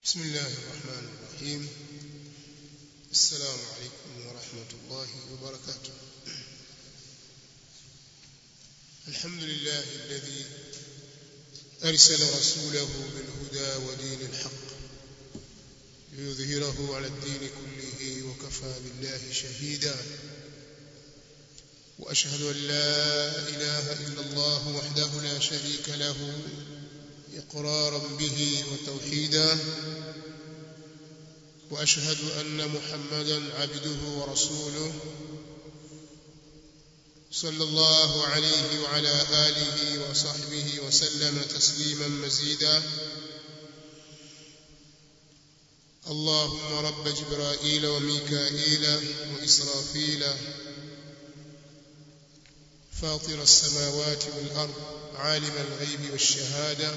بسم الله الرحمن الرحيم السلام عليكم ورحمة الله وبركاته الحمد لله الذي أرسل رسوله بالهدى ودين الحق ليظهره على الدين كله وكفى بالله شهيدا وأشهد أن لا إله إلا الله وحده لا شريك له إقرارا به وتوحيدا وأشهد أن محمدا عبده ورسوله صلى الله عليه وعلى آله وصحبه وسلم تسليما مزيدا اللهم رب جبرائيل وميكائيل وإسرافيل فاطر السماوات والأرض عالم الغيب والشهادة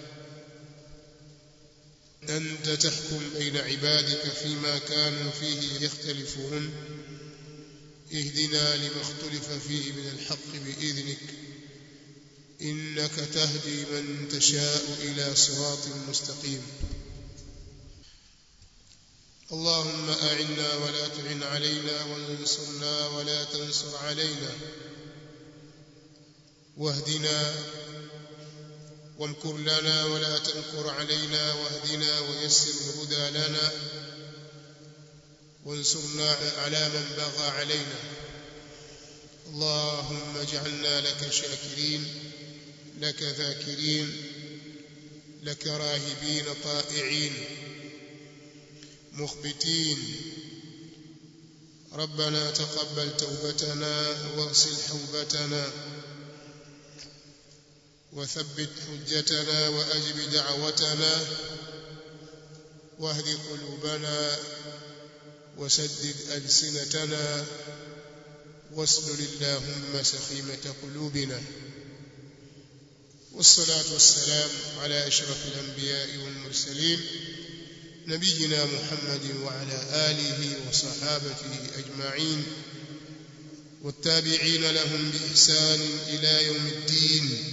أنت تحكم بين عبادك فيما كانوا فيه يختلفون اهدنا لما اختلف فيه من الحق بإذنك إنك تهدي من تشاء إلى صراط مستقيم اللهم أعنا ولا تعن علينا وانصرنا ولا تنصر علينا واهدنا وامكر لنا ولا تمكر علينا واهدنا ويسر الهدى لنا وانصرنا على من بغى علينا اللهم اجعلنا لك شاكرين لك ذاكرين لك راهبين طائعين مخبتين ربنا تقبل توبتنا واغسل حوبتنا وثبت حجتنا وأجب دعوتنا واهد قلوبنا وسدد ألسنتنا واسلل اللهم سخيمة قلوبنا والصلاة والسلام على أشرف الأنبياء والمرسلين نبينا محمد وعلى آله وصحابته أجمعين والتابعين لهم بإحسان إلى يوم الدين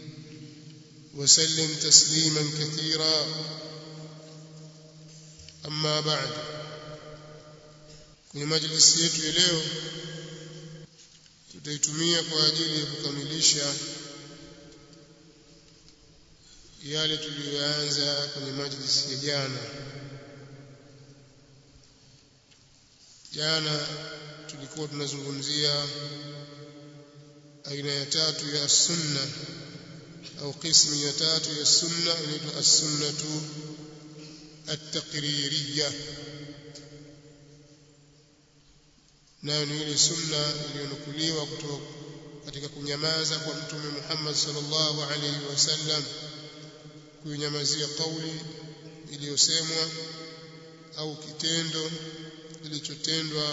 وسلم تسليما كثيرا أما بعد kwenye majlisi yetu ya leo tutaitumia kwa ajili ya kukamilisha yale tuliyoanza kwenye majlisi ya jana jana tulikuwa tunazungumzia aina ya tatu ya sunna au qismu ya tatu ya sunna inaitwa as-sunnatu at-taqririyya nayo ni ile sunna iliyonukuliwa kutoka katika kunyamaza kwa mtume Muhammad sallallahu alaihi wasallam kunyamazia kauli iliyosemwa au kitendo kilichotendwa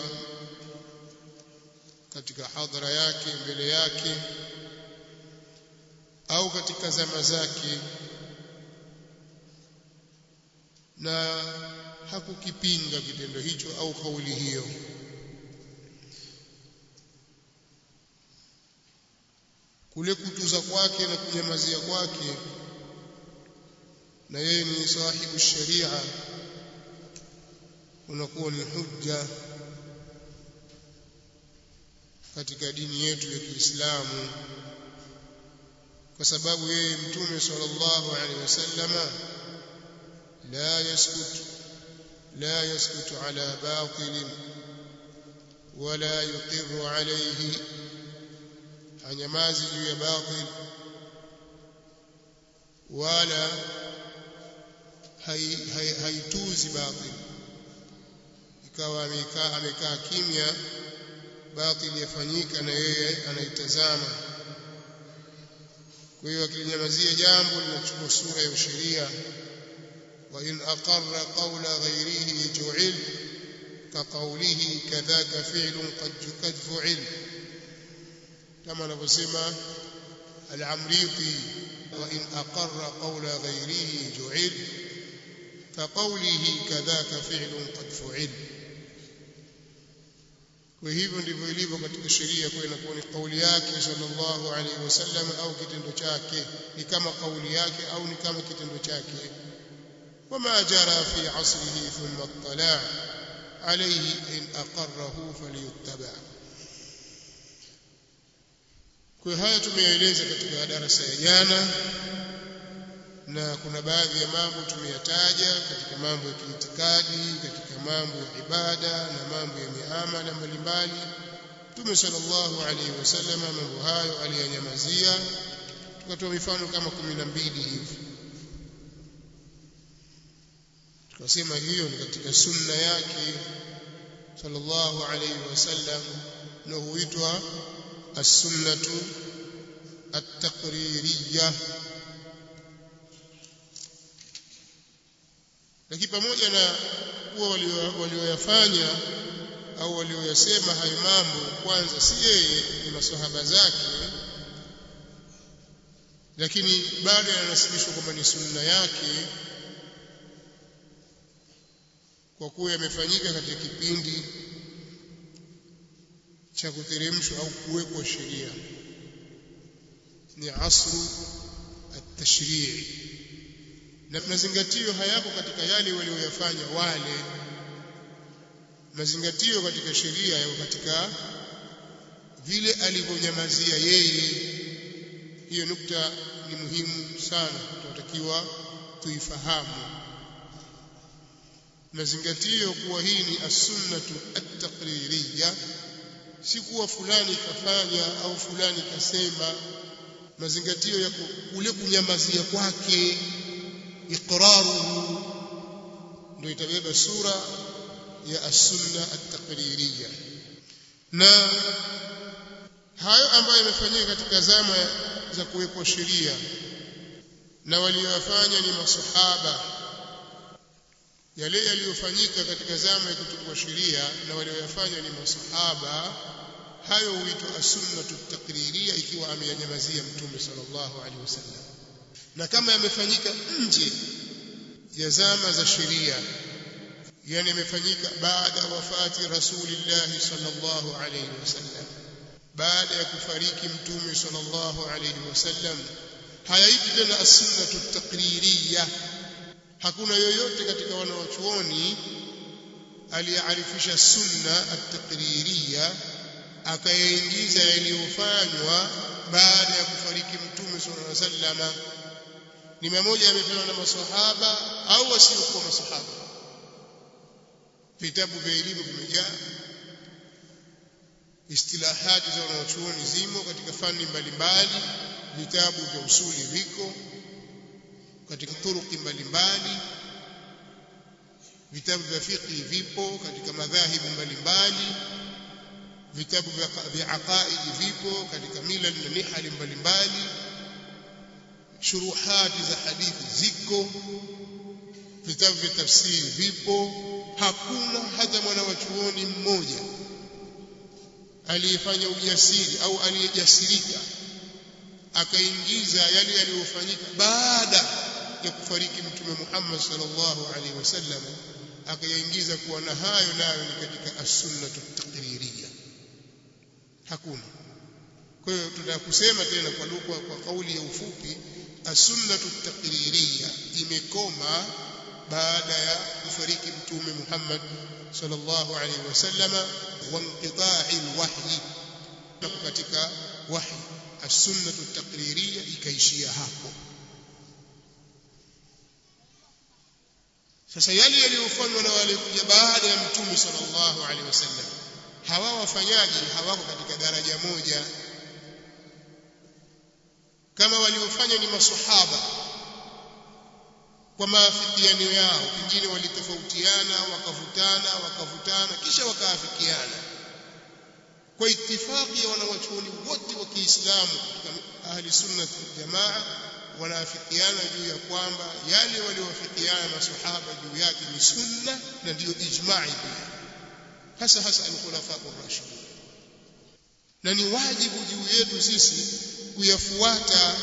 katika hadhara yake mbele yake au katika zama zake na hakukipinga kitendo hicho au kauli hiyo kule kutuza kwake na kunyamazia kwake na yeye ni sahibu sharia unakuwa ni hujja katika dini yetu ya Kiislamu kwa sababu yeye mtume sallallahu alaihi wasallama la yaskut la yaskutu ala batil wala yuqirru alayhi hanyamazi juu ya batil wala haituzi batil ikawa amekaa amekaa kimya batil yafanyika na yeye anaitazama kwa hiyo akilinyamazia jambo linachukua sura ya usheria wa in aqarra qawla ghayrihi ju'il ka qawlihi kadhaka fi'lun qad fu'il kama anavyosema al-amriti wa in aqarra qawla ghayrihi ju'il ka qawlihi kadhaka fi'lun qad fu'il kwa hivyo ndivyo ilivyo katika sheria kwa inakuwa ni kauli yake sallallahu alaihi wasallam au kitendo chake ni kama kauli yake au ni kama kitendo chake وما جرى في عصره ثم اطلع عليه إن أقره فليتبع kwa haya tumeeleza katika darasa ya jana na kuna baadhi ya mambo tumeyataja katika mambo ya kiitikadi katika mambo ya ibada na mambo ya miamala mbalimbali Mtume sallallahu alaihi wasallam mambo hayo aliyanyamazia tukatoa mifano kama 12 hivi tukasema hiyo ni katika sunna yake sallallahu alaihi wasallam na huitwa as-sunnatu at-taqririyah lakini pamoja na kuwa walioyafanya au walioyasema hayo mambo kwanza si yeye ni maswahaba zake lakini bado yanasibishwa kwamba ni sunna yake kwa kuwa yamefanyika katika kipindi cha kuteremshwa au kuwekwa sheria ni asru at-tashrii na mazingatio hayako katika yale walioyafanya wale mazingatio katika sheria yako katika vile alivyonyamazia yeye hiyo nukta ni muhimu sana tunatakiwa tuifahamu mazingatio kuwa hii ni as-sunnatu at-taqririyya si kuwa fulani kafanya au fulani kasema mazingatio ya kule kunyamazia kwake iqraruhu ndio itabeba sura ya as-sunna at-taqririyya na hayo ambayo yamefanyika katika zama za kuwekwa sheria na waliyofanya ni masahaba yale yaliyofanyika katika zama ya kutukua sheria na walioyafanya ni masahaba hayo huitwa as-sunnatu at-taqririyya ikiwa ameyanyamazia mtume sallallahu alaihi wasallam na kama yamefanyika nje ya zama za sheria yani yamefanyika baada ya wafati rasulillah sallallahu alaihi wasallam baada ya kufariki mtume sallallahu alaihi wasallam hayaiti tena as-sunnatu at-taqririyya hakuna yoyote katika wanawachuoni aliyearifisha sunna at-taqririyya akayaingiza yaliyofanywa baada ya kufariki mtume sallallahu alaihi wasallam ni mamoja yamefanywa na maswahaba au wasiokuwa maswahaba vitabu vya elimu vimejaa istilahati za wanachuoni zimo katika fani mbalimbali vitabu vya usuli viko katika turuki mbalimbali vitabu vya fiqh vipo katika madhahibu mbalimbali vitabu vya aqaid vipo katika mila na nihali mbalimbali shuruhati za hadithi ziko vitabu vya tafsiri vipo hakuna hata mwana wa chuoni mmoja aliyefanya ujasiri au aliyejasirika akaingiza yale yaliyofanyika baada ya kufariki mtume Muhammad sallallahu alaihi wasallam akayaingiza kuwa na hayo nayo ni katika as-sunnatu taqririyya hakuna kwa hiyo tutakusema tena kwa lugha kwa kauli ya ufupi as-sunnatu taqririyya imekoma baada ya kufariki mtume Muhammad sallallahu alaihi wasallam wa inqita'i al-wahyi na katika wahyi as-sunnatu taqririyya ikaishia hapo sasa yale yaliyofanywa na wale kuja baada ya mtume sallallahu alaihi wasallam hawa wafanyaji hawako katika daraja moja kama waliofanya ni masahaba kwa maafikiano yao pengine walitofautiana wakavutana wakavutana kisha wakaafikiana kwa itifaki ya wanawachuoni wote wa Kiislamu katika ahli sunna jamaa wanaafikiana juu ya kwamba yale waliowafikiana masahaba juu yake ni sunna na ndiyo ijma'i pia hasa hasa al-khulafa ar-rashidun na ni wajibu juu yetu sisi kuyafuata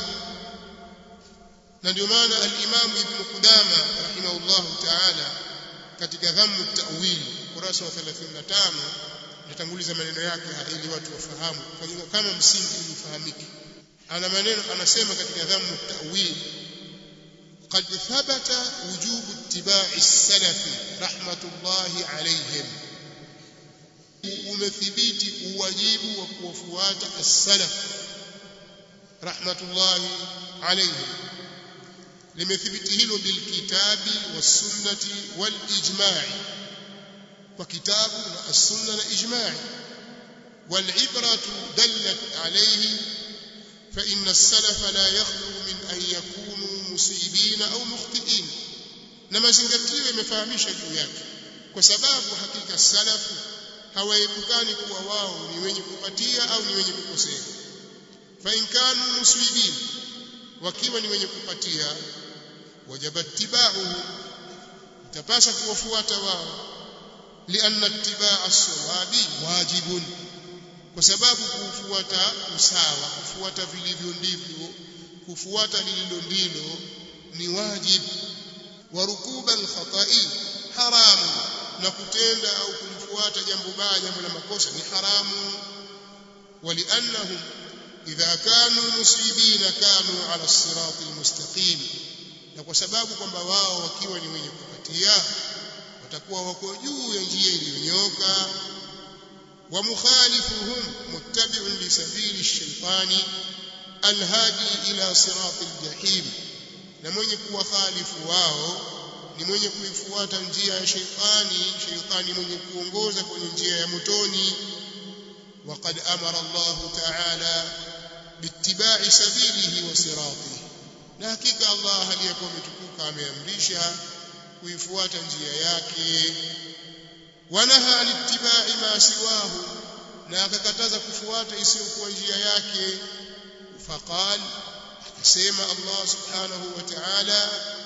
na ndio maana al-Imam Ibn Qudama rahimahullah ta'ala katika dhammu at-ta'wil kurasa wa 35 natanguliza maneno yake ili watu wafahamu kama msingi ufahamike ana maneno anasema katika dhammu at-ta'wil قد ثبت وجوب اتباع السلف رحمة الله عليهم umethibiti uwajibu wa kuwafuata as-salaf rahmatullahi alayhim limethibiti hilo bilkitabi was-sunnati wal-ijma'i kwa kitabu na as-sunna na ijma'i والعبرة دلت عليه فإن السلف لا يخلو من أن يكونوا مصيبين أو مخطئين نما زنgatio imefahamisha juu yake kwa sababu hakika salafu hawaepukani kuwa wao ni wenye kupatia au ni wenye kukosea fa in kanu musibin wakiwa ni wenye kupatia wajaba ittiba'uhu itapasa kuwafuata wao lianna ittiba'a as-sawabi wajibun kwa sababu kufuata usawa kufuata vilivyo ndivyo kufuata lililo ndilo ni wajibu wa rukuba al-khata'i haramu na kutenda au kumfuata jambo baya jambo la makosa ni haramu waliannahum idha kanu musibina kanu ala sirati almustaqim na kwa sababu kwamba wao wakiwa ni wenye kupatia watakuwa wako juu ya njia iliyonyoka wa mukhalifuhum muttabi'un li sabili ash-shaytani alhadi ila sirati aljahim na mwenye kuwakhalifu wao ni mwenye kuifuata njia ya sheitani sheitani mwenye kuongoza kwenye njia ya motoni وقد أمر الله تعالى باتباع سبيله وصراطه na hakika Allah aliyekuwa ametukuka ameamrisha kuifuata njia yake wanaha alittibai ma siwahu na akakataza kufuata isiyokuwa njia yake faqal akasema Allah subhanahu wa ta'ala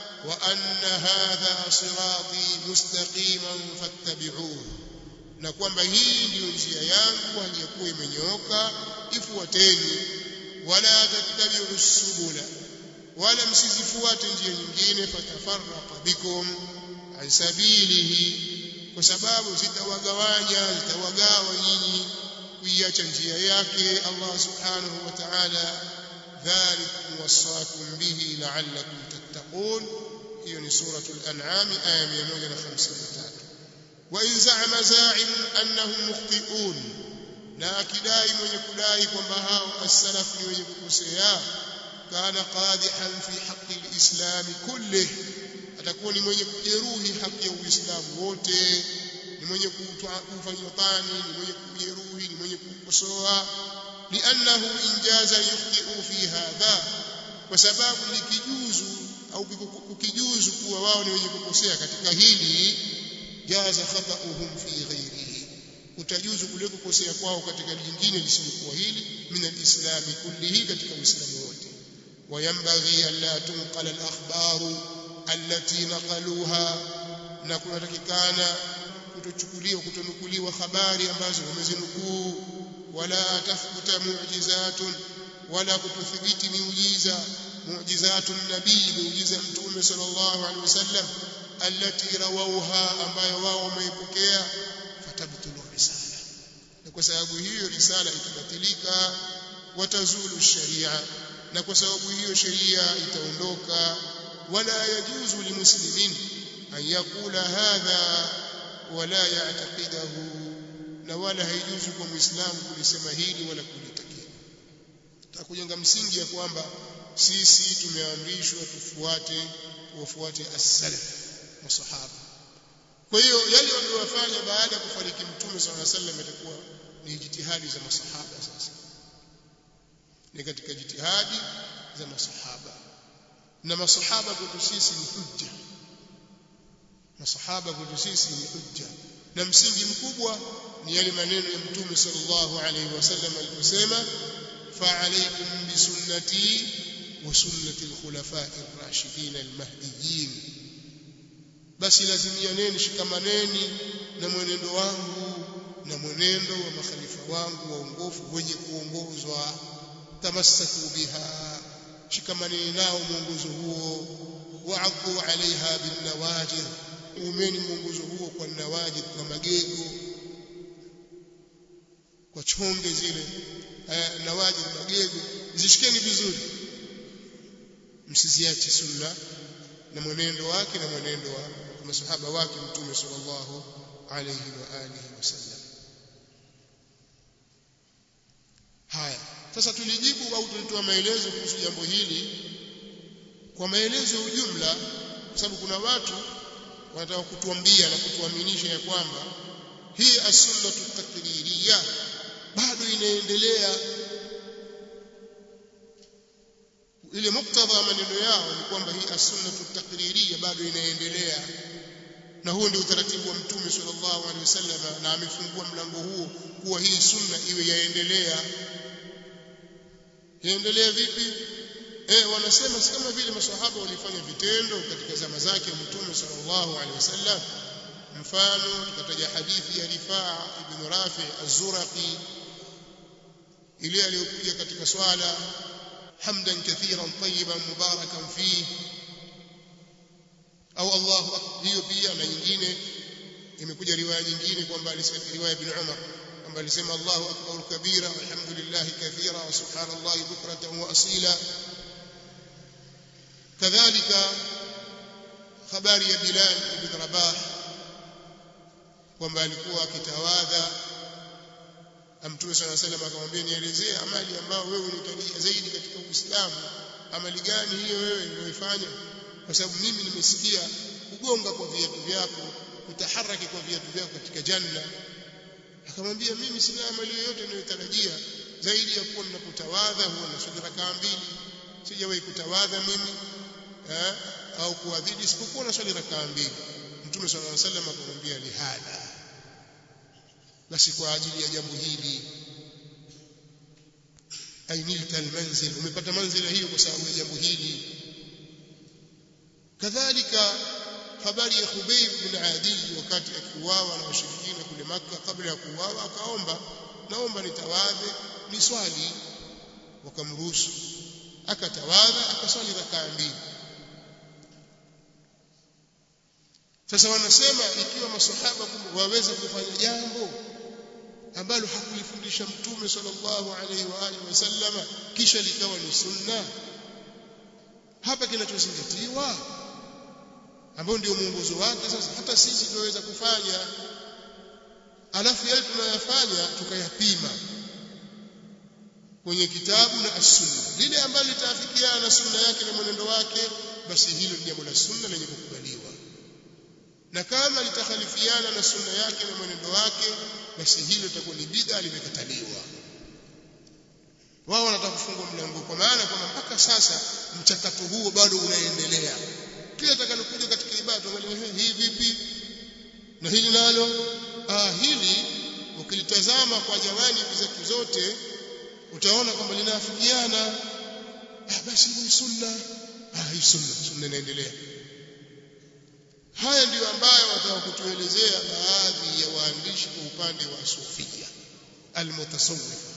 وأن هذا صراطي مستقيما فاتبعوه na kwamba hii ndiyo njia yangu aliyokuwa imenyooka ifuateni wala tattabi'u subula wala msizifuate njia nyingine fatafarraqa bikum an sabilihi kwa sababu zitawagawanya zitawagawa nyinyi kuiacha njia yake Allah subhanahu wa ta'ala dhalikum wasaakum bihi la'allakum tattaqun hiyo ni suratul an'am aya 153 wa in za'ama za'im annahum mukhti'un na akidai mwenye kudai kwamba hao as-salaf ni wenye kukosea kana qadihan fi haqqi al-islam kullih atakuwa ni mwenye kujeruhi haki ya uislamu wote ni mwenye kufanya tani ni mwenye kujeruhi ni mwenye kukosoa li'annahu injaza yukhti'u fi hadha kwa sababu likijuzu au ukijuzu kuwa wao ni wenye kukosea katika hili jaza khata'uhum fi ghairihi utajuzu kule kukosea kwao katika lingine lisilokuwa hili min alislami kullihi katika uislamu wote wayambaghi an la tunqala alakhbaru allati naqaluha na kunatakikana kutochukuliwa kutonukuliwa habari ambazo wamezinukuu wala tathbuta mu'jizatun wala kutothibiti miujiza معجزات النبي معجزة متوم صلى الله عليه وسلم التي رووها ambayo wao wameipokea fatabtulu risala na kwa sababu hiyo risala itabatilika watazulu sharia na kwa sababu hiyo sheria itaondoka wala yajuzu limuslimin an yakula hadha wala ya'taqidahu na wala haijuzu kwa muislamu kulisema hili wala kulitakia takujenga msingi ya kwamba sisi tumeamrishwa tufuate tuwafuate as-salaf masahaba kwa hiyo yale waliyofanya baada ya kufariki mtume swalla alayhi wasallam itakuwa ni jitihadi za masahaba sasa ni katika jitihadi za masahaba na masahaba kwetu sisi ni hujja masahaba kwetu sisi ni hujja na msingi mkubwa ni yale maneno ya mtume sallallahu alayhi wasallam aliposema فعليكم بسنتي وسنة الخلفاء الراشدين المهديين basi lazimianeni shikamaneni na mwenendo wangu na mwenendo wa makhalifa wangu waongofu wenye kuongozwa tamassaku biha shikamaneni nao mwongozo huo wa'adhu alaiha bin nawajid umeni mwongozo huo kwa nawajid kwa magego kwa chonge zile nawajid magego zishikeni vizuri msiziache sunna na mwenendo wake na mwenendo wa masahaba wake mtume sallallahu alayhi wa alihi wasallam haya sasa tulijibu au tulitoa maelezo kuhusu jambo hili kwa maelezo ya ujumla kwa sababu kuna watu wanataka kutuambia na kutuaminisha ya kwamba hii as-sunnatu takririya bado inaendelea ile muktadha maneno yao ni kwamba hii as-sunnatu takririya bado inaendelea na huo ndio utaratibu wa mtume sallallahu alaihi wasallam na amefungua mlango huo kuwa hii sunna iwe yaendelea yaendelea vipi eh wanasema si kama vile maswahaba walifanya vitendo katika zama zake mtume sallallahu alaihi wasallam mfano tukataja hadithi ya Rifaa ibn Rafi az-Zuraqi ile aliyokuja katika swala hamdan kathiran tayyiban mubarakan fihi au Allahu akbar hiyo pia na nyingine imekuja riwaya nyingine kwamba alisema riwaya ibn Umar kwamba alisema Allahu akbar kabira walhamdulillah kathira wa subhanallahi bukratan wa asila kadhalika habari ya Bilal ibn Rabah kwamba alikuwa akitawadha Mtume صلى الله عليه وسلم akamwambia nielezee amali ambayo wewe unahitajia zaidi katika Uislamu amali gani hiyo wewe unayoifanya kwa sababu mimi nimesikia kugonga kwa viatu vyako kutaharaki kwa viatu vyako katika janna akamwambia mimi sina amali yoyote ninayotarajia zaidi ya kuwa ninapotawadha huwa naswali rakaa mbili sijawahi kutawadha mimi eh, au kuadhidi isipokuwa naswali rakaa mbili mtume sallallahu alaihi wasallam akamwambia lihadha basi kwa ajili ya jambo hili ainilta almanzil umepata manzila hiyo kwa sababu ya jambo hili kadhalika habari ya Khubayb bin Adi wakati akiuawa na washirikina kule Makka kabla ya kuuawa akaomba naomba nitawadhe ni swali wakamruhusu akatawadha akaswali rakaa mbili sasa wanasema ikiwa masahaba waweza kufanya jambo ambalo hakulifundisha mtume sallallahu alaihi wa alihi wasallama kisha likawa ni sunna hapa kinachozingatiwa ambao ndio mwongozo wake sasa hata sisi tunaweza kufanya alafu yale tunayafanya tukayapima kwenye kitabu na as-sunna lile ambalo litaafikiana na sunna yake na mwenendo wake basi hilo ni jambo la sunna lenye kukubaliwa na kama litakhalifiana na sunna yake na mwenendo wake basi hilo litakuwa ni bid'a limekataliwa wao wanataka kufungua mlango kwa maana kwamba mpaka sasa mchakato huo bado unaendelea kile atakalokuja katika ibada tuangalie hii vipi na hili nalo ah hili ukilitazama kwa jamani zetu zote utaona kwamba linaafikiana ah basi ni sunna ah hii sunna sunna inaendelea haya ndiyo ambayo wataka kutuelezea baadhi ya waandishi kwa upande wa sufia almutasawwifa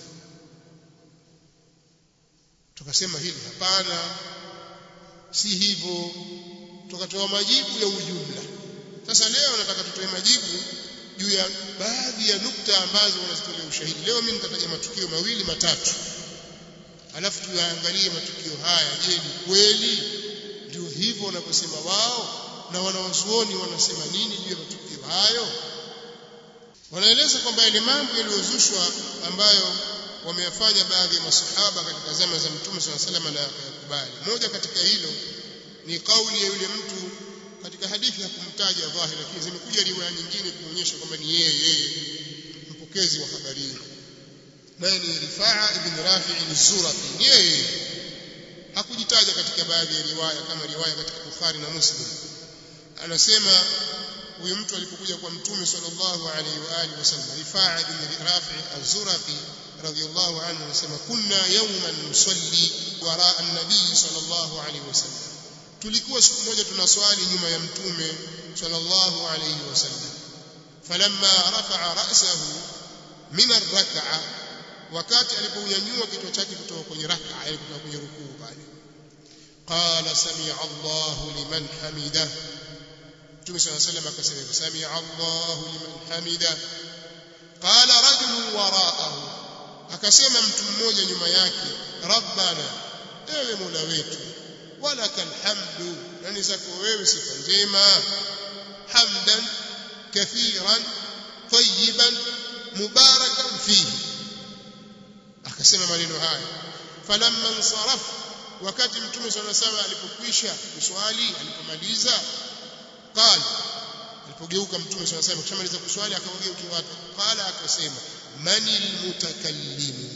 tukasema hili hapana si hivyo tukatoa majibu ya ujumla sasa leo nataka tutoe majibu juu ya baadhi ya nukta ambazo wanazitolea ushahidi leo mimi nitataja matukio mawili matatu alafu tuyaangalie matukio haya je ni kweli ndio hivyo wanavyosema wao na wanawazuoni wanasema nini juu ya matukio hayo wanaeleza kwamba yale mambo yaliyozushwa ambayo wameyafanya baadhi ya masahaba katika zama za mtume swalla salam na yakubali moja katika hilo ni kauli ya yule mtu katika hadithi hakumtaja dhahiri lakini zimekuja riwaya nyingine kuonyesha kwamba ni yeye yeye mpokezi wa habari hii naye ni Rifaa ibn Rafi al-Zurafi ni yeye hakujitaja katika baadhi ya riwaya kama riwaya katika Bukhari na Muslim anasema huyu mtu alipokuja kwa mtume sallallahu alaihi wa alihi wasallam Rifaa ibn Rafi al-Zurafi radiyallahu anhu anasema kunna yawman nusalli wara an-nabii sallallahu alaihi wasallam tulikuwa siku moja tunaswali nyuma ya mtume sallallahu alayhi wasallam falamma rafa'a ra'sahu min ar-rak'a wakati alipounyanyua kichwa chake kutoka kwenye rak'a yani kutoka kwenye rukuu pale qala sami'a Allahu liman hamida mtume sallallahu alayhi wasallam akasema sami'a Allahu liman hamida qala rajulun wara'ahu akasema mtu mmoja nyuma yake rabbana ewe mola wetu walaka alhamdu nani zako wewe sifa njema hamdan kathiran tayyiban mubarakan fihi akasema maneno haya falamma insaraf wakati mtume swalla sawa alipokwisha kuswali alipomaliza qala alipogeuka mtume swalla sawa kishamaliza kuswali akawageukia watu qala akasema manil mutakallimu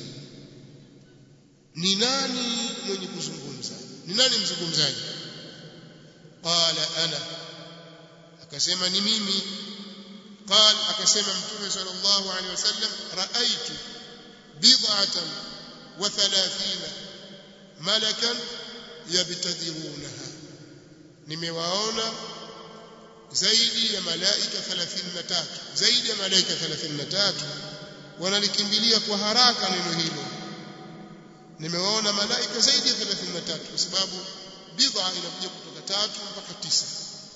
ni nani mwenye kuzungumza ni nani mzungumzaji qala ana akasema ni mimi قال akasema mtume sallallahu alaihi wasallam raaitu bid'atan wa 30 malakan yabtadirunaha nimewaona zaidi ya malaika 33 zaidi ya malaika 33 wanalikimbilia kwa haraka neno hilo nimewaona malaika zaidi ya 33 kwa sababu bid'a inakuja kutoka tatu mpaka tisa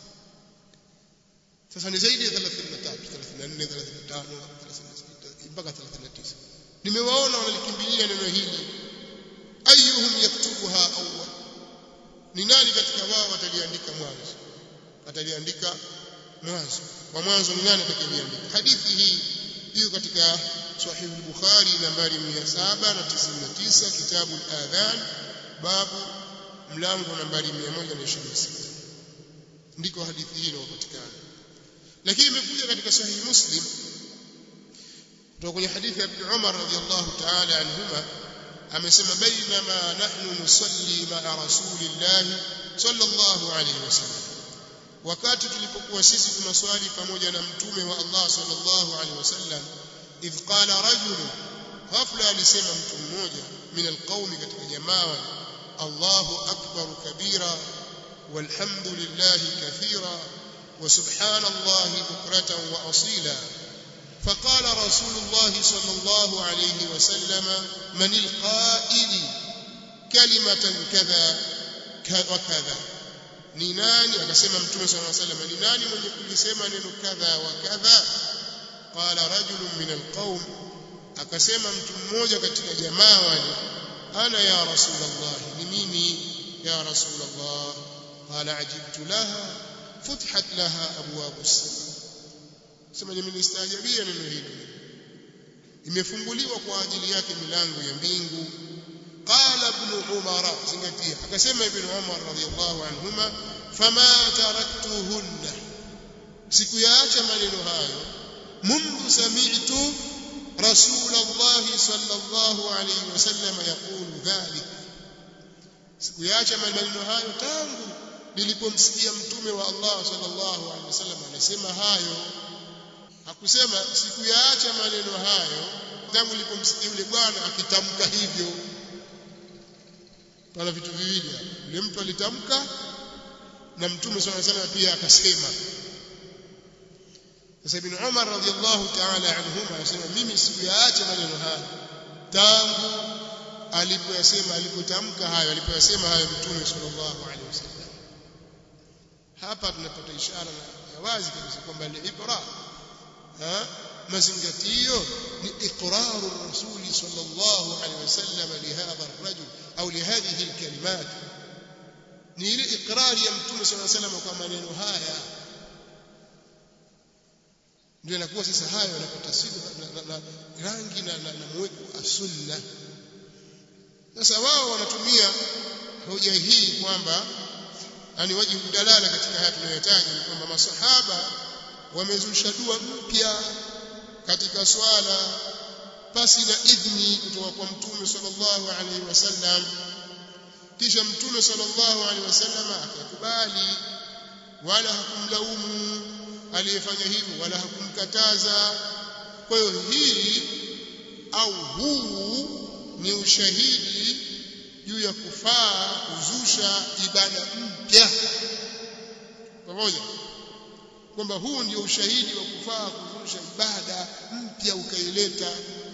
sasa ni zaidi ya 33 34 35 36 mpaka 39 nimewaona wanalikimbilia neno hili ayuhum yaktubuha awwal ni nani katika wao wataliandika mwanzo ataliandika mwanzo kwa mwanzo ni nani atakayeliandika hadithi hii hiyo katika sahih al-bukhari nambari 799 kitabu al-adhan babu mlango nambari 126 ndiko hadithi hii inayopatikana lakini imekuja katika sahihi muslim kutoka kwenye hadithi ya ibn Umar radhiyallahu ta'ala anhuma amesema bainama nahnu nusalli ma'a rasulillah sallallahu alayhi wasallam wakati tulipokuwa sisi tunaswali pamoja na mtume wa Allah sallallahu alayhi wasallam idh qala rajul ghafla alisema mtu mmoja min alqaumi katika jamaa Allahu akbar kabira walhamdulillah kathira وسبحان الله بكرة وأصيلا فقال رسول الله صلى الله عليه وسلم من القائل كلمة كذا وكذا ni nani akasema mtume sallallahu alaihi wasallam ni nani mwenye kulisema neno kadha wa kadha qala rajulun min alqaum akasema mtu mmoja katika jamaa wale ana ya rasulullah ni mimi ya rasulullah qala ajibtu laha فتحت لها ابواب السماء sema nimelistaajabia neno hili imefunguliwa kwa ajili yake milango ya mbingu qala ibn umar zingatia akasema ibn umar radhiyallahu anhuma fama taraktuhunna sikuyaacha maneno hayo mundu sami'tu رسول الله صلى الله عليه وسلم يقول ذلك sikuyaacha maneno hayo tangu nilipomsikia mtume wa Allah sallallahu alaihi wasallam anasema hayo hakusema sikuyaacha maneno hayo tangu nilipomsikia yule bwana akitamka hivyo pana vitu viwili hapo yule mtu alitamka na mtume sallallahu alaihi wasallam pia akasema sasa ibn Umar radhiallahu ta'ala anhuma anasema mimi sikuyaacha maneno hayo tangu alipoyasema alipotamka hayo alipoyasema hayo mtume sallallahu alaihi wasallam hapa tunapata ishara ya wazi kabisa kwamba al-ibra mazingatio ni iqraru rasuli sallallahu alaihi wasallam lihadha ar-rajul au lihadhihi al-kalimat ni ile iqrari ya mtume sallallahu alaihi wasallam kwa maneno haya ndio inakuwa sasa hayo yanapata sifa na rangi na, na, na mweko as-sunna sasa wao wanatumia hoja hii kwamba yani wajibu dalala katika haya tunayotaja ni kwamba masahaba wamezusha dua mpya katika swala pasi na idhni kutoka kwa mtume sallallahu alaihi wasallam kisha mtume sallallahu alaihi wasallam akakubali wala hakumlaumu aliyefanya hivyo wala hakumkataza kwa hiyo hii au huu ni ushahidi juu ya kufaa kuzusha ibada mpya pamoja kwamba huu ndio ushahidi wa kufaa kuzusha ibada mpya ukaileta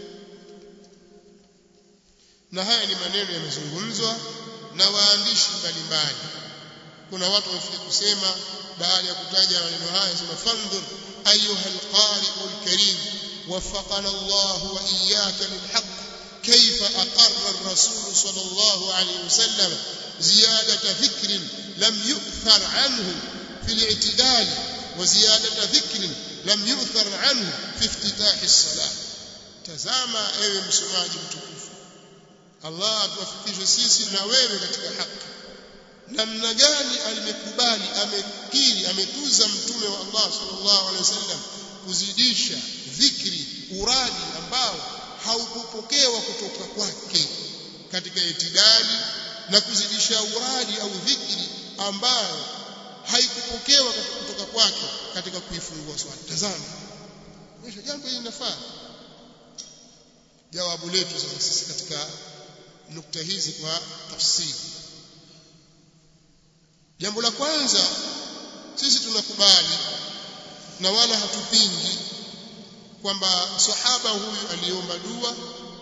na haya ni maneno yamezungumzwa na waandishi mbalimbali kuna watu wamefika kusema baada ya kutaja maneno haya sema fandhur ayuha alqari'u alkarim وفقنا الله وإياك للحق كيف أقر الرسول صلى الله عليه وسلم زيادة فكر لم يؤثر عنه في الاعتدال وزيادة ذكر لم يؤثر عنه في افتتاح الصلاة tazama ewe msomaji mtukufu Allah atuwafikishe sisi na wewe katika haki namna gani alimekubali amekiri ametuza mtume wa Allah sallallahu alaihi wasallam kuzidisha dhikri uradi ambao haukupokewa kutoka kwake katika itidali na kuzidisha uradi au dhikri ambayo haikupokewa kutoka kwake katika kuifungua swala tazama mwisho jambo hili linafaa jawabu letu sasa sisi katika nukta hizi kwa tafsiri jambo la kwanza sisi tunakubali na wala hatupingi kwamba sahaba huyu aliomba dua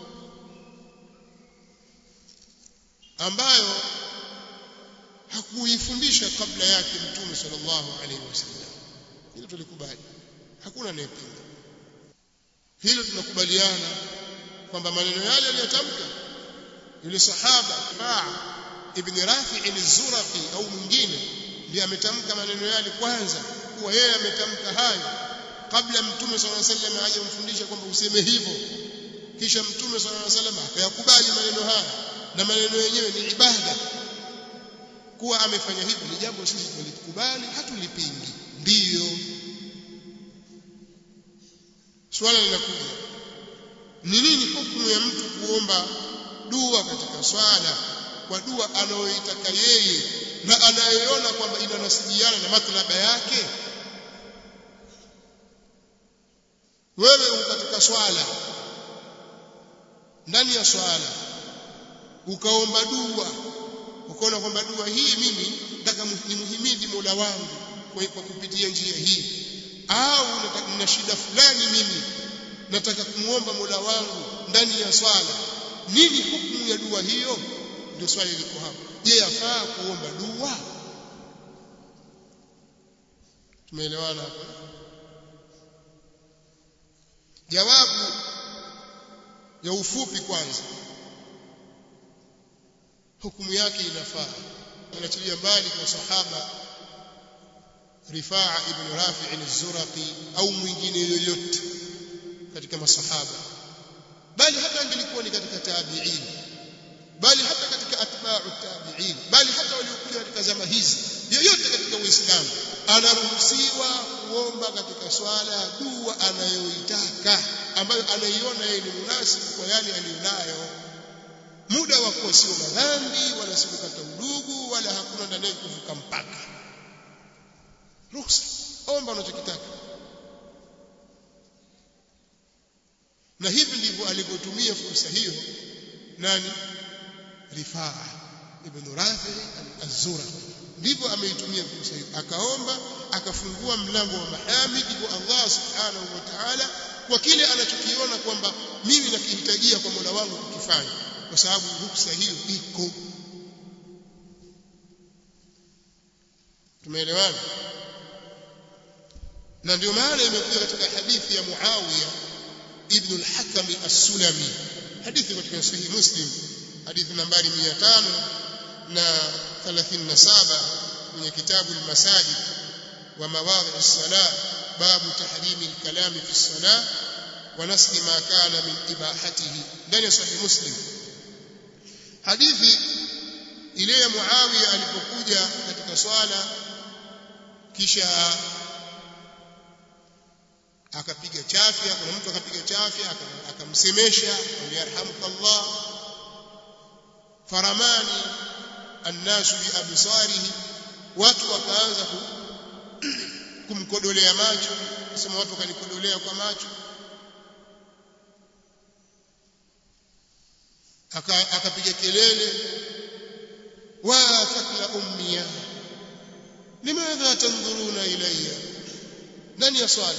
ambayo hakuifundisha kabla yake mtume sallallahu alaihi wasallam hilo tulikubali hakuna anayepinga hilo tunakubaliana kwamba maneno yale aliyotamka yule sahaba Faa ibn Rafi' al-Zuraqi au mwingine ndiye ametamka maneno yale kwanza kuwa yeye ametamka hayo kabla mtume sallallahu alaihi wasallam aje kumfundisha kwamba useme hivyo kisha mtume sallallahu alaihi wasallam akayakubali maneno haya na maneno yenyewe ni ibada kuwa amefanya hivyo ni jambo sisi tulikubali hatulipingi ndiyo swala linakuja ni nini hukumu ya mtu kuomba dua katika swala kwa dua anayoitaka yeye na anayoiona kwamba inanasibiana na matlaba yake wewe uko katika swala ndani ya swala ukaomba dua ukaona kwamba dua hii mimi nataka nimhimidi Mola wangu kwa, kwa kupitia njia hii au nina shida fulani mimi nataka kumuomba Mola wangu ndani ya swala nini hukumu ya dua hiyo ndio swali liko hapo je yafaa kuomba dua tumeelewana hapo jawabu ya ufupi kwanza hukumu yake inafaa anachilia mbali kwa sahaba Rifaa ibn Rafi' al-Zuraqi au mwingine yoyote katika masahaba bali hata angelikuwa ni katika tabi'in bali hata katika atba'u tabi'in bali hata waliokuja katika zama hizi yoyote katika Uislamu anaruhusiwa kuomba katika swala dua anayoitaka ambayo anaiona yeye ni munasibu kwa yale aliyonayo muda wa kuwa sio madhambi wala sio kukata udugu wala hakuna ndani yake kuvuka mpaka ruhusa omba unachokitaka na hivi ndivyo alivyotumia fursa hiyo nani Rifaa ibn Rafi az-Zura ndivyo ameitumia fursa hiyo akaomba akafungua mlango wa mahamidi kwa Allah subhanahu wa ta'ala kwa kile anachokiona kwamba mimi nakihitajia kwa Mola wangu kukifanya kwa sababu ruksa hiyo iko tumeelewana na ndio maana imekuja katika hadithi ya Muawiya ibn al-Hakam as-Sulami hadithi katika sahihi Muslim hadithi nambari 500 na 37 kwenye kitabu al-Masajid wa mawadhi as-salah babu tahrimi al-kalam fi as-salah wa nasli ma kana min ibahatihi ndani ya sahihi Muslim hadithi ile ya Muawiya alipokuja katika swala kisha akapiga chafya kuna mtu akapiga chafya akamsemesha yarhamukallah faramani annasu bi absarihi watu wakaanza kumkodolea macho sema watu wakanikodolea kwa macho akapiga kelele wa thakla ummiya limadha tandhuruna ilayya ndani ya swala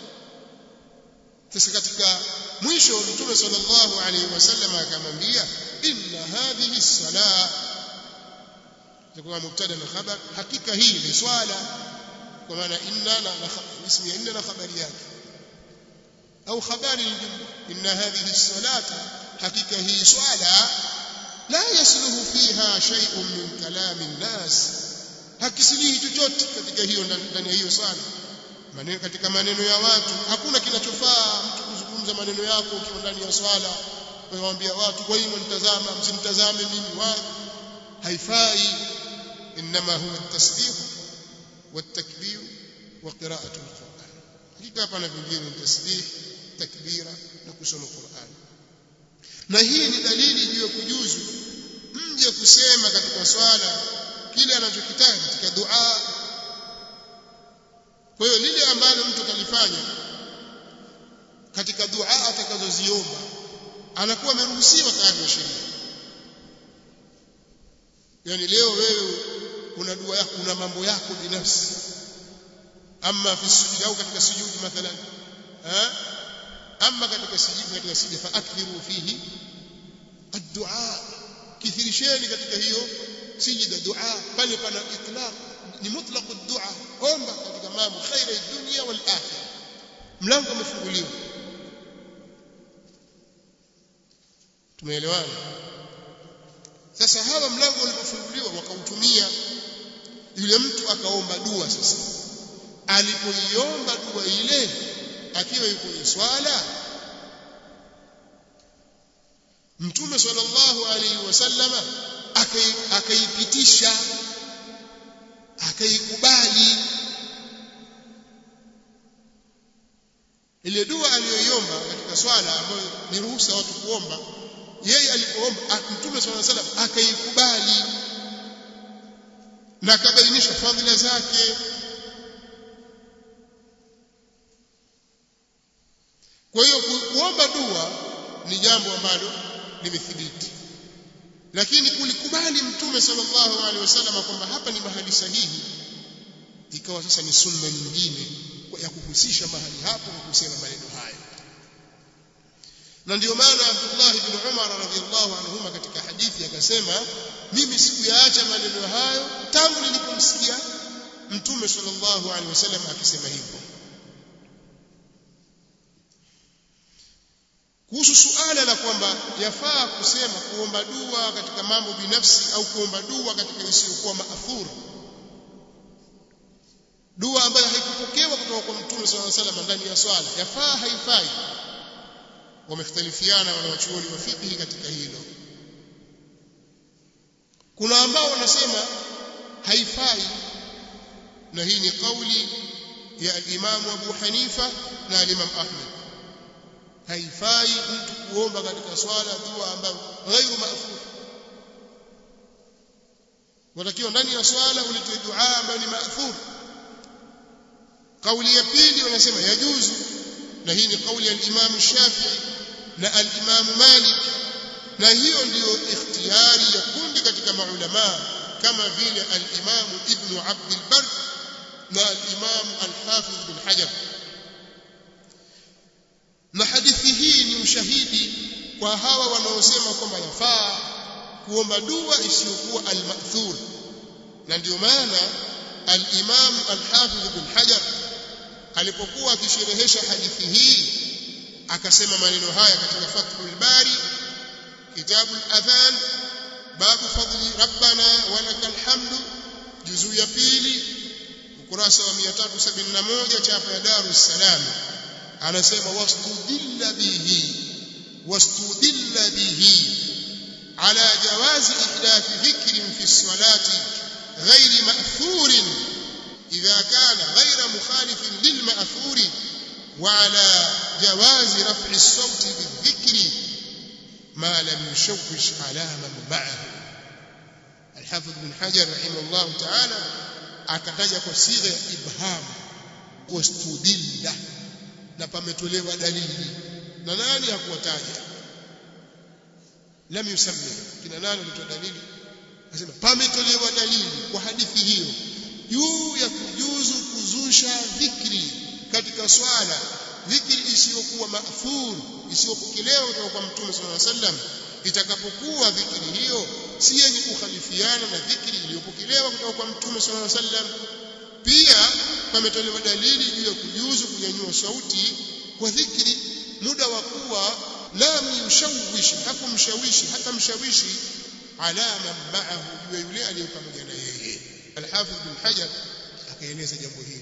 sasa katika mwisho mtume sallallahu alaihi wasallam akamwambia inna hadhihi salah itakuwa mubtada na khabar hakika hii ni swala kwa maana inna na ismi ya inna na khabari yake au khabari inna hadhihi salata hakika hii swala la yasluhu fiha shay'un min kalami an-nas hakisilihi chochote katika hiyo ndani ya hiyo swala maneno katika maneno ya watu hakuna kinachofaa mtu kuzungumza maneno yako ukiwa ndani ya swala waambia watu kwa hiyo mnitazama msimtazame mimi wa haifai inma huwa at-tasbih wat-takbir wa qira'atu al-Qur'an hakika hapana vingine ni tasbih takbira na kusoma Qur'an na hii ni dalili juu ya kujuzu mje kusema katika swala kile anachokitaka katika dua kwa hiyo lile ambalo mtu atalifanya katika dua atakazoziomba anakuwa ameruhusiwa kadri ya sheria yani leo wewe una dua yako una mambo yako binafsi ama fi sujud au katika sujudi mathalan eh ama katika sujudi katika sujudi fa akthiru fihi ad-du'a kithirisheni katika hiyo sijida dua pale pana itlaq ni mutlaq ad-du'a omba katika mambo khaira dunya wal akhirah mlango umefunguliwa tumeelewana sasa hawa mlango ulipofunguliwa wakautumia yule mtu akaomba dua sasa alipoiomba dua ile akiwa yuko kwenye swala mtume sallallahu alaihi wasallama akaipitisha akaikubali ile dua aliyoiomba katika swala ambayo ni ruhusa watu kuomba yeye alipoomba mtume sallallahu alaihi wasallam akaikubali na akabainisha fadhila zake kwa hiyo kuomba dua ni jambo ambalo limethibiti lakini kulikubali mtume sallallahu alaihi wasallam kwamba hapa ni mahali sahihi ikawa sasa ni sunna nyingine ya kuhusisha mahali hapo na kusema maneno haya na ndio maana Abdullah ibn Umar radhiyallahu anhuma katika hadithi akasema mimi sikuyaacha maneno hayo tangu nilipomsikia mtume sallallahu alaihi wasallam akisema hivyo kuhusu suala la kwamba yafaa kusema kuomba dua katika mambo binafsi au kuomba dua katika isiyokuwa maathur dua ambayo haikupokewa kutoka kwa mtume sallallahu alaihi wasallam ndani ya swala yafaa haifai wamekhtalifiana wanawachuoni wa fiqh katika hilo kuna ambao wanasema haifai na hii ni kauli ya al-Imam Abu Hanifa na al-Imam Ahmad haifai mtu kuomba katika swala dua ambayo ghairu maafur watakiwa ndani ya swala ulitoe dua ambayo ni maafur kauli ya pili wanasema yajuzu na hii ni kauli ya al-Imam Shafi'i na al-Imam Malik na hiyo ndiyo ikhtiyari ya kundi katika maulama kama vile al-Imam Ibn Abd al-Barr na al-Imam al-Hafiz bin Hajar na hadithi hii ni ushahidi kwa hawa wanaosema kwamba yafaa kuomba dua isiyokuwa al-ma'thur na ndio maana al-Imam al-Hafiz bin Hajar alipokuwa akisherehesha hadithi hii akasema maneno haya katika Fathul Bari kitabu al-adhan babu fadli rabbana wa lakal hamdu juzuu ya pili ukurasa wa 371 chapa ya Darus Salam anasema wastudilla bihi wastudilla bihi ala jawazi ihdath dhikrin fi salati ghairi ma'thurin إذا كان غير مخالف للمأثور وعلى جواز رفع الصوت بالذكر ما لم يشوش على من معه الحافظ بن حجر رحمه الله تعالى akataja kwa sigha ya ibham wastudilla na pametolewa dalili na nani hakuwataja lam yusammi kina nani walitoa dalili anasema pametolewa dalili kwa hadithi hiyo juu ya kujuzu kuzusha dhikri katika swala dhikri isiyokuwa maafur isiyopokelewa kutoka kwa mtume sallallahu alaihi wasallam itakapokuwa dhikri hiyo si yenye kukhalifiana na dhikri iliyopokelewa kutoka kwa mtume sallallahu alaihi wasallam pia pametolewa dalili juu ya kujuzu kunyanyua sauti kwa dhikri muda wa kuwa lam yushawishi hakumshawishi hata mshawishi ala man ma'ahu juu yule aliye pamoja na yeye al-Hafidh bin Hajar akaeleza jambo hili